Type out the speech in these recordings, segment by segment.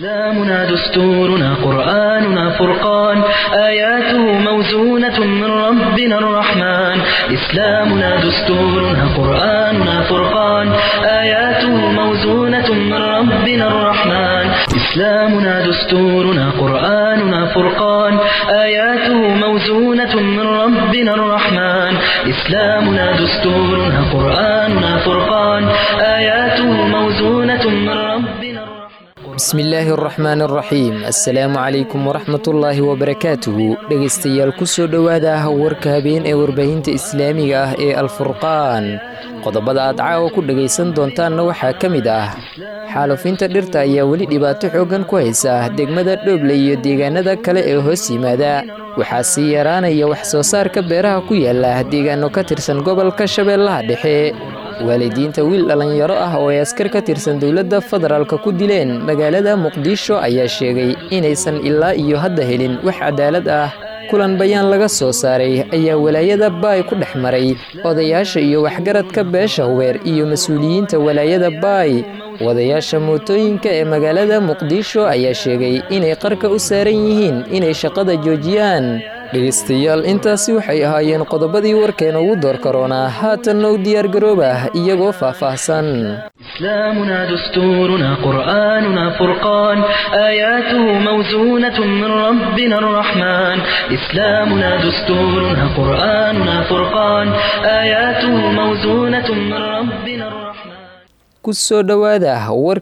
إسلامنا دستورنا قرآننا فرقان آياته موزونة من ربنا الرحمن إسلامنا دستورنا قرآننا فرقان آياته موزونة من ربنا الرحمن إسلامنا دستورنا قرآننا فرقان آياته موزونة من ربنا الرحمن إسلامنا دستورنا قرآننا فرقان آياته موزونة من ربنا الرحمن bismillaahi araxmaan araxiim assalaamu calaykum waraxmatullaahi wabarakaatuhu dhegaystayaal kusoo dhowaada warka habeen ee warbaahinta islaamiga ah ee alfurqaan qodobada aad caawa ku dhegaysan doontaanna waxaa ka mid ah xaalufinta dhirta ayaa weli dhibaato xooggan ku haysa degmada dhooble iyo deegaanada kale ee hoos yimaada waxaa sii yaraanaya wax soo saarka beeraha ku yaala deegaano ka tirsan gobolka shabeellaha dhexe waalidiinta wiil dhallinyaro ah oo ay askar ka tirsan dowladda federaalka ku dileen magaalada muqdisho ayaa sheegay inaysan ilaa iyo hadda helin wax cadaalad ah kulan bayaan laga soo saaray ayaa walaayada baay ku dhex maray odayaasha iyo waxgaradka beesha hubeer iyo mas-uuliyiinta walaayada baay wadayaasha mootooyinka ee magaalada muqdisho ayaa sheegay inay qarka u saaran yihiin inay shaqada joojiyaan dhegaystayaal intaasi waxay ahaayeen qodobadii warkeena ugu door karoonaa haatanna u diyaargaroobah iyagoo faahfaahsan إسلامنا دستورنا قرآننا فرقان آياته موزونة من ربنا الرحمن إسلامنا دستورنا قرآننا فرقان آياته موزونة من ربنا الرحمن kusoo dhowaada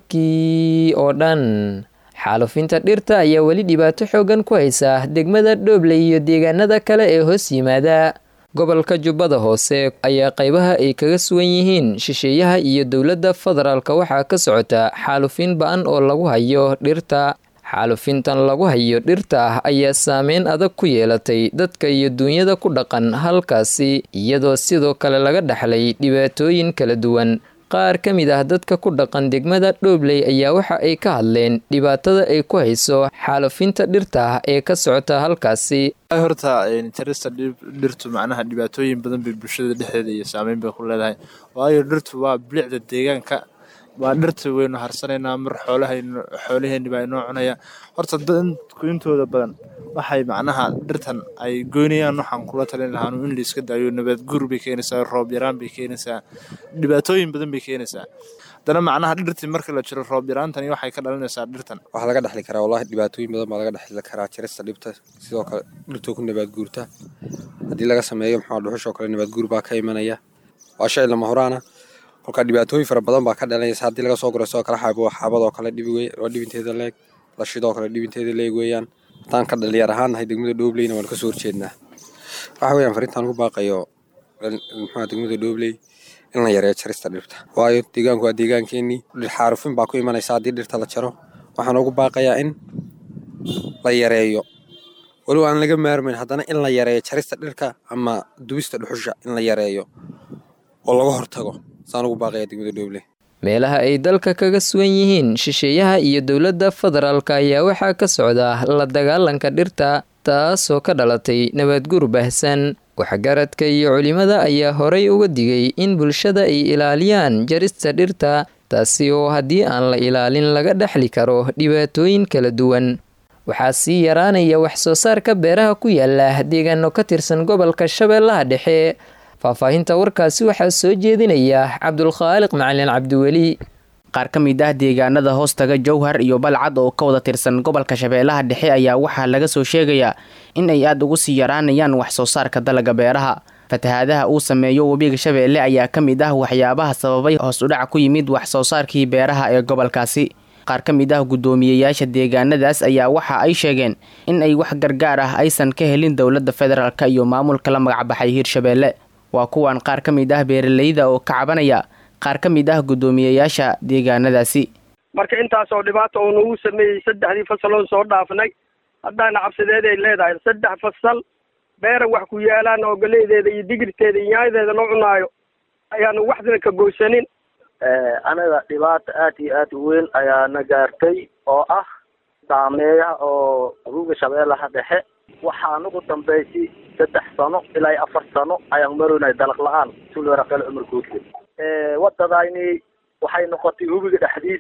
warkii oo dhan xaalufinta dhirta ayaa weli dhibaato xooggan ku haysa degmada dhooble iyo deegaanada kale ee hoos yimaada gobolka jubbada hoose ayaa qaybaha ay kaga sugan yihiin shisheeyaha iyo dowladda federaalka waxaa ka socota xaalufin ba-an oo lagu hayo dhirta xaalufintan lagu hayo dhirta ayaa saameyn adag ku yeelatay dadka iyo duunyada ku dhaqan halkaasi iyadoo sidoo kale laga dhaxlay dhibaatooyin kala duwan qaar ka mid ah dadka ku dhaqan degmada dhoobley ayaa waxa ay ka hadleen dhibaatada ay ku hayso xaalufinta dhirta ee ka socota halkaasi horta jarista dhirtu macnaha dhibaatooyin badan bay bulshada dhexdeeda iyo saameyn bay ku leedahay waayo dhirtu waa bilicda deegaanka waa dhirta waynu harsanaynaa mar xoolahaynu xoolaheenni baa inoo cunaya horta dadku intooda badan waxay macnaha dhirtan ay goynayaan waxaan kula talin lahaanu in la iska daayo nabaad guur bay keenaysaa roob yaraan bay keenaysaa dhibaatooyin badan bay keenaysaa haddana macnaha dhirtii marka la jiro roob yaraantani waxay ka dhalinaysaa dhirtan waxaa laga dhexli karaa wallahi dhibaatooyin badan baa laga dhexli karaa jarista dhibta sidoo kale dhirtoo ku nabaad guurta haddii laga sameeyo maxaa dhuxushoo kale nabaad guur baa ka imanaya waa shay lama horaana kolkaa dhibaatooyin fara badan baa ka dhalanaysa haddii laga soo guro sidoo kale xaabo xaabadoo kale dhibi wey waa dhibinteeda leeg lashidoo kale dhibinteeda leeg weeyaan haddaan ka dhalinyar ahaan nahay degmada dhoobleyna waan kasoo horjeednaa waxa weeyaan fariintaan ugu baaqayo muxua degmada dhoobley in la yareeyo jarista dhirta waayo deegaanku waa deegaankeenii xaarufin baa ku imanaysa haddii dhirta la jaro waxaan ugu baaqayaa in la yareeyo weliba aan laga maarmayn haddana in la yareeyo jarista dhirka ama dubista dhuxusha in la yareeyo oo laga hortago saan ugu baaqaya degmada dhoobley meelaha ay dalka kaga sugan yihiin shisheeyaha iyo dowladda federaalka ayaa waxaa ka socda la dagaalanka dhirta taasoo ka dhalatay nabaadguur baahsan waxgaradka iyo culimada ayaa horay uga digay in bulshada ay ilaaliyaan jarista dhirta taasi oo haddii aan la ilaalin laga dhexli karo dhibaatooyin kala duwan waxaa sii yaraanaya wax soo saarka beeraha ku yaala deegaano ka tirsan gobolka shabeellaha dhexe faahfaahinta warkaasi waxaa soo jeedinaya cabdulkhaaliq macalin cabdiweli qaar ka mid ah deegaanada hoostaga jowhar iyo balcad oo ka wada tirsan gobolka shabeellaha dhexe ayaa waxaa laga soo sheegayaa in ay aada ugu sii yaraanayaan wax soo saarka dalaga beeraha fatahaadaha uu sameeyo webiga shabeelle ayaa ka mid ah waxyaabaha sababay hoos udhac ku yimid wax soo saarkii beeraha ee gobolkaasi qaar ka mid ah guddoomiyeyaasha deegaanadaas ayaa waxa ay sheegeen in ay wax gargaar ah aysan ka helin dowladda federaalk iyo maamulka la magacbaxay hiirshabeelle waa kuwan qaar ka mid ah beeralayda oo ka cabanaya qaar ka mid ah guddoomiyeyaasha deegaanadaasi marka intaasoo dhibaata uu nagu sameeyey saddexdii fasaloon soo dhaafnay haddaana cabsideeday leedahay saddex fasal beera wax ku yaalaan oo galeydeeda iyo digirteeda iyo nyaayadeeda loo cunaayo ayaanu waxdana ka goysanin anaga dhibaata aad iyo aad u weyn ayaana gaartay oo ah saameeyaha oo ruuga shabeellaha dhexe waxaan ugu dambaysay saddex sano ilaa iyo afar sano ayaan maroynay dalaq la-aan sulwaraqel cumar guudle wadadayni waxay noqotay hubiga dhexdiisa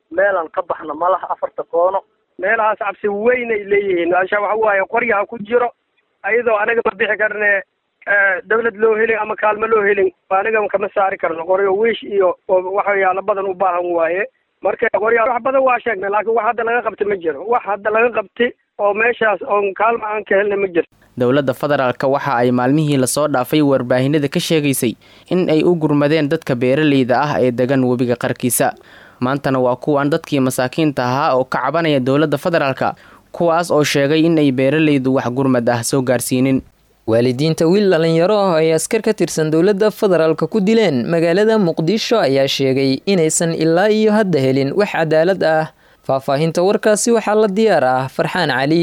meelan ka baxna malaha afarta koono meelahaas cabsi weyn ay leeyihiin meesha waxa waaye qoryaha ku jiro ayadoo anaga ma bixi karne dawlad loo helin ama kaalmo loo helin aniga kama saari karno qoryo wiish iyo waxyaalo badan u baahan waaye marka qoryaa wax badan waa sheegnay laakiin wax hadda laga qabta ma jiro wax hadda laga qabti oo meeshaas oon kaalmo aan ka helna ma jirto dowladda federaalka waxa ay maalmihii lasoo dhaafay warbaahinada ka sheegaysay in ay u gurmadeen dadka beeraleyda ah ee degan webiga qarkiisa maantana waa kuwan dadkii masaakiinta ahaa oo ka cabanaya dowladda federaalka kuwaas oo sheegay in ay beeraleydu wax gurmad ah soo gaarsiinin waalidiinta wiil dhalinyaro ah ay askar ka tirsan dowladda federaalka ku dileen magaalada muqdisho ayaa sheegay inaysan ilaa iyo hadda helin wax cadaalad ah faahfaahinta warkaasi waxaa la diyaar ah farxaan cali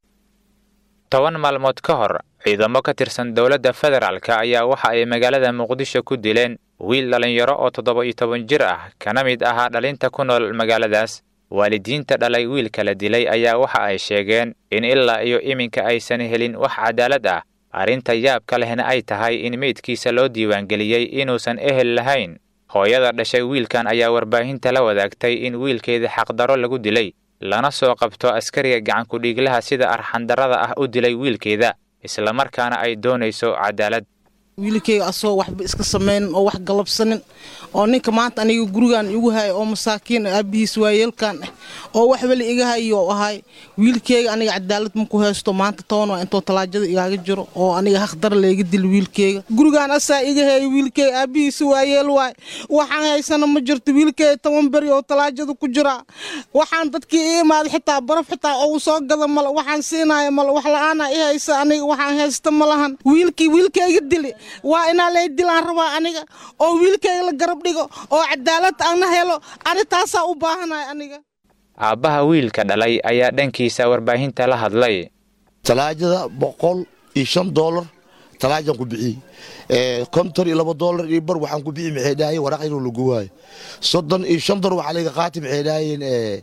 toban maalmood ka hor ciidamo ka tirsan dowladda federaalka ayaa waxa ay magaalada muqdisho ku dileen wiil dhalinyaro oo toddoba iyo toban jir ah kana mid ahaa dhalinta ku nool magaaladaas waalidiinta dhalay wiilka la dilay ayaa waxa ay sheegeen in ilaa iyo iminka aysan helin wax cadaalad ah arrinta yaabka lehna ay tahay in meydkiisa loo diiwaangeliyey inuusan ehel lahayn hooyada dhashay wiilkan ayaa warbaahinta la wadaagtay in wiilkeeda xaqdaro lagu dilay lana soo qabto askariga gacankudhiiglaha sida arxandarrada ah u dilay wiilkeeda islamarkaana ay doonayso cadaalad wiilkayga asagoo waxba iska samaynin oo wax galabsanin oo ninka maanta aniga gurigan igu haya oo masaakiin aabihiis waayeelkan ah oo wax weli iga hayo ahay wiilkeyga aniga cadaalad maku haysto maanta toban waa intoo talaajada igaaga jiro oo aniga haqdar layga dil wiilkeyga gurigaan asaa iga haya wiilkeyga aabihiis waayeel waay waxaan haysana ma jirto wiilkeyga toban beri oo talaajada ku jiraa waxaan dadkii i imaaday xitaa baraf xitaa ou soo gada male waxaan siinaya male wax la-aana i haysa aniga waxaan haysta ma lahan wiilkii wiilkeyga dili waa inaa lay dilaan rabaa aniga oo wiilkayga la garab dhigo oo cadaalad ana helo ani taasaa u baahanay aniga aabbaha wiilka dhalay ayaa dhankiisa warbaahinta la hadlay talaajada boqol iyo shan doolar talaajan ku bixiyey konton iyo laba doolar iyo bar waxaan ku bixi maxay dhahayeen waraaq inuu lagu waayo soddon iyo shan doolar waxaa laga qaatay maxay dhahayeen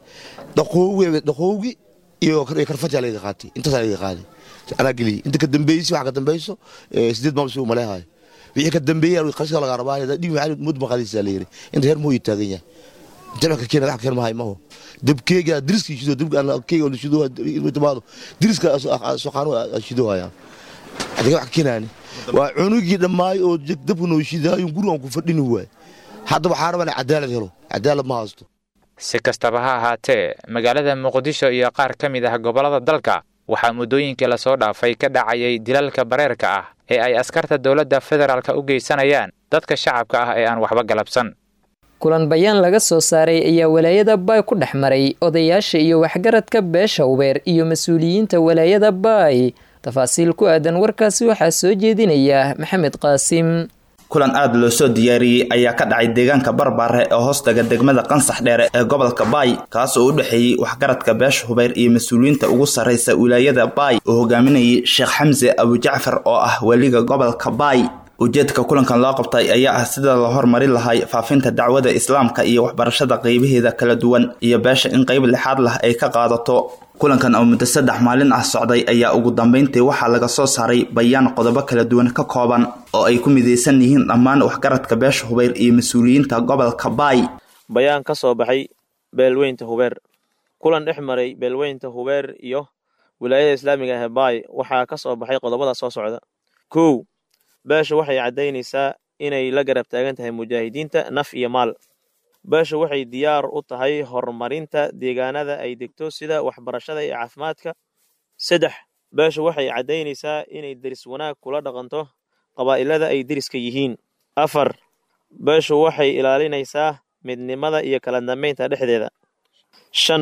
dhaqoowi dhaqoowi iyo karfajaa laga qaatay intaasaa laga qaaday anaa geliyey inta ka dambeeyey waxa ka dambayso sideed maamsi uu maleehayo wixii ka dambeeyey qarsiga laga rabaa dhig maxaa mud maqadiisa la yiri inta heer mooyu taagan yahay inta wax ka keena wax ka keena mahay maho dabkeega diriska shido dabka aan keega la shido timaado diriska soo qaano shido haya adiga wax ka keenaani waa cunugii dhammaay oo dabka noo shidaayo gurigan ku fadhini waay hadda waxaa rabaa cadaalad helo cadaalad ma haysto si kastaba ha ahaatee magaalada muqdisho iyo qaar ka mid ah gobollada dalka waxaa muddooyinkii lasoo dhaafay ka dhacayay dilalka bareerka ah ee ay askarta dowladda federaalka u geysanayaan dadka shacabka ah ee aan waxba galabsan kulan bayaan laga soo saaray ayaa walaayada baay ku dhex maray odayaasha iyo waxgaradka beesha ubeer iyo mas-uuliyiinta walaayada baay tafaasiil ku aadan warkaasi waxaa soo jeedinaya maxamed qaasim kulan aada loo soo diyaariyey ayaa ka dhacay deegaanka barbaare ee hoostaga degmada qansax dheere ee gobolka baay kaas oo u dhexeeyey waxgaradka beesha hubayr iyo mas-uuliyiinta ugu sarraysa wilaayada baay oo hogaaminayay sheekh xamse abujacfar oo ah weliga gobolka baay ujeedka kulankan loo qabtay ayaa ah sida la hormarin lahay faafinta dacwada islaamka iyo waxbarashada qeybaheeda kala duwan iyo beesha in qeyb lixaad lah ay ka qaadato kulankan oo muddo saddex maalin ah socday ayaa ugu dambeyntii waxaa laga soo saaray bayaan qodobo kala duwan ka kooban oo ay ku midaysan yihiin dhammaan waxgaradka beesha hubayr iyo mas-uuliyiinta gobolka baay bayaan ka soo baxay beelweynta hubeer kulan dhex maray beelweynta hubeer iyo wilaayada islaamiga ah ee baay waxaa ka soo baxay qodobada soo socda kow beesha waxay caddaynaysaa inay la garab taagan tahay mujaahidiinta naf iyo maal beesha waxay diyaar u tahay horumarinta deegaanada ay degto sida waxbarashada iyo caafimaadka saddex beesha waxay caddaynaysaa inay deris wanaag kula dhaqanto qabaa'ilada ay deriska yihiin afar beeshu waxay ilaalinaysaa midnimada iyo kala dambeynta dhexdeeda shan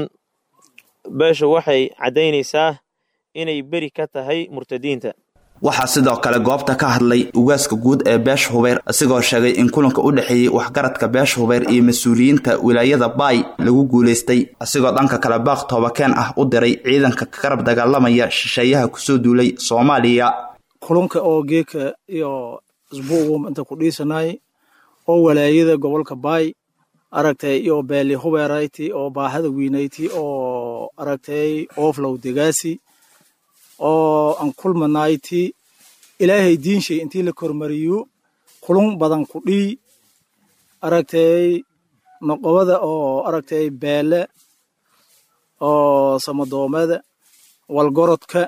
beeshu waxay caddaynaysaa inay beri ka tahay murtadiinta waxaa sidoo kale goobta ka hadlay ugaaska guud ee beesha hubayr isigoo sheegay in kulanka u dhexeeyey waxgaradka beesha hubayr iyo mas-uuliyiinta wilaayada baay lagu guulaystay isigoo dhanka kale baaq toobakeen ah u diray ciidanka ka garab dagaalamaya shisheeyaha kusoo duulay soomaaliya kulunka oo geeka iyo isbuugu inta ku dhiisanay oo walaayada gobolka baay aragtay iyo beeli hubeerayti oo baahada weynayti oo aragtay ooflow degaasi oo aan kulmanayti ilaahay diinshay intii la kormariyo kulun badan ku dhii aragtay noqobada oo aragtay beele oo samadoomada walgorodka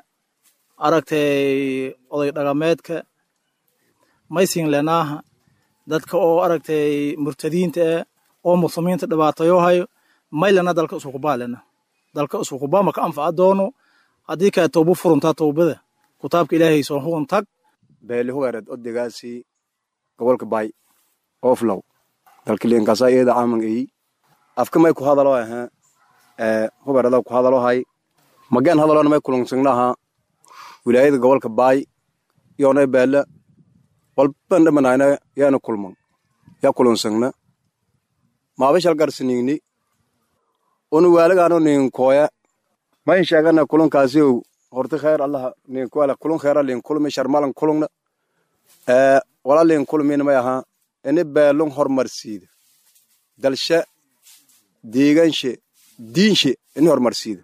aragtay oday dhaqameedka maysin lenaaha dadka oo aragtay murtadiinta ah oo muslimiinta dhibaatayo hayo maylana dalka isukubaa lena dalka isukubaa maka anfaca doono haddii kaa towbo furuntaa towbada kutaabka ilaahay soo hugun tag beeli hubeereed odegaasi gobolka bay oflow dalkiliinkasa iyada caaman eyi afka may ku hadalo ahaa ee hubeerada ku hadalo hay mageen hadalona may kulansagnaha wilaayada gobolka baay yoonay beele walban dhamanayna yaana kulman yaa kulansagna maabashal garsinigni unu waalagaano ninkooya may sheegana kulankaasiyow horti kheer allaha ninkuala kulun kheera lin kulmi sharmalan kulungna ee wala lin kulmina may ahaa ini beelun hormarsiida dalshe deeganshe diinshe ini hormarsiida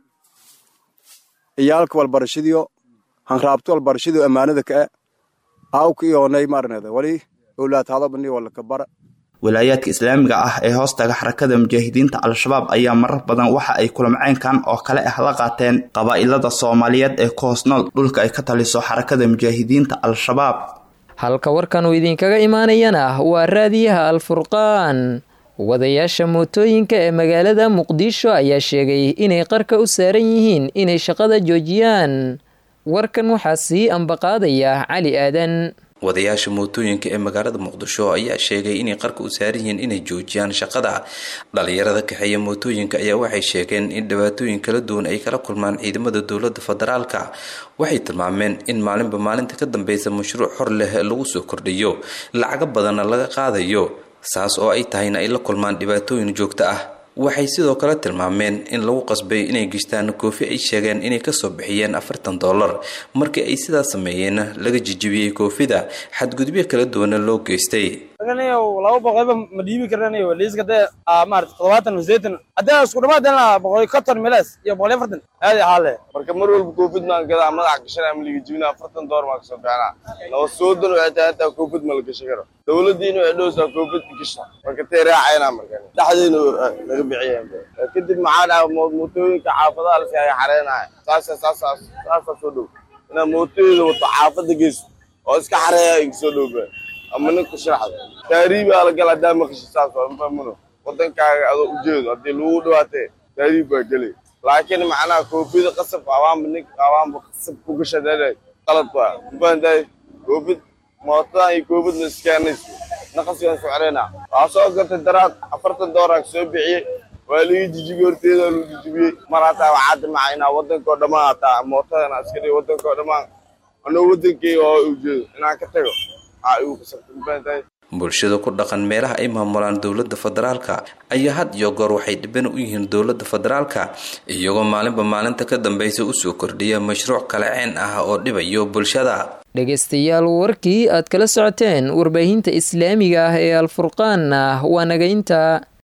iyaalka walbarashadiyo hanraabto walbarashadiyo ammaanada kae aawka iyoonay maarneda wali owlaadhaadobani walaka bara wilaayaadka islaamiga ah ee hoostaga xarakada mujaahidiinta al-shabaab ayaa marar badan waxa ay kulamceynkan oo kale ah la qaateen qabaa'ilada soomaaliyeed ee ku hoos nool dhulka ay ka taliso xarakada mujaahidiinta al-shabaab halka warkan uu idinkaga imaanayana waa raadiyaha al-furqaan wadayaasha mootooyinka ee magaalada muqdisho ayaa sheegay inay qarka u saaran yihiin inay shaqada joojiyaan warkan waxaa sii ambaqaadaya cali aadan wadayaasha mootooyinka ee magaalada muqdisho ayaa sheegay inay qarka u saaran yihiin inay joojiyaan shaqada dhalinyarada kaxeeya mootooyinka ayaa waxay sheegeen in dhibaatooyin kala duwan ay kala kulmaan ciidamada dowlada federaalka waxay tilmaameen in maalinba maalinta ka dambeysa mashruuc xor leh lagu soo kordhiyo lacago badanna laga qaadayo saas oo ay tahayna ay la kulmaan dhibaatooyin joogto ah waxay sidoo kale tilmaameen in lagu qasbay inay gishtaan koofi ay sheegeen inay kasoo bixiyeen afartan dollar markii ay sidaas sameeyeenna laga jijibiyey koofida xadgudubyo kala duwana loo geystay laba boqolba ma dhiibi karanayo liiska dee maarata toddobaatan sideetan haddii isku dhamaadana boqol konton meles iyo boqol iyo afartan aad i xaale marka mar walba koofid maan gadaa madaxa gashanaa ma liga jibina afartan door maa kasoo bixinaa laba soodan waxay tahay hataa koofid ma la gashan karo dowladiina waxay dhowsaa koofid gasha marka tee raacayna marka dhexdeena laga bixiyeen kadib maxaa dhaha mootooyinka xaafadaha lasi ay xareenaya saasa saasa saasa soo dhow inaa mootooyada wato xaafada geyso oo iska xareeya iga soo dhowba ama ninka sharaxda taariibaa la gala hadaa maqashi saas waa mafahmuno wadankaaga adoo ujeedo haddii lagu dhawaatee taariib baa gelay laakiin macnaha koofida qasab awaanba ninka awaanba qasab ku gashadee qalad waa mafahantahay koofid mootadan iyo koofidna iskeenayso naqasigan socreena waa soo gatay daraad afartan dooraa soo bixiyey waa laga jijibiyey horteeda lagu jijibiyey mar hataa waxaa dimaca inaa wadankao dhammaan hataa mootadana iska dhigo wadankao dhammaan anoo wadankeyga oo ujeedo inaan ka tago bulshada ku dhaqan meelaha ay maamulaan dowlada federaalka ayaa had iyo goor waxay dhiban u yihiin dowlada federaalka iyagoo maalinba maalinta ka dambeysa usoo kordhiya mashruuc kale ceen ah oo dhibayo bulshada dhegaystayaal warkii aad kala socoteen warbaahinta islaamiga ah ee alfurqaanna waa nagaynta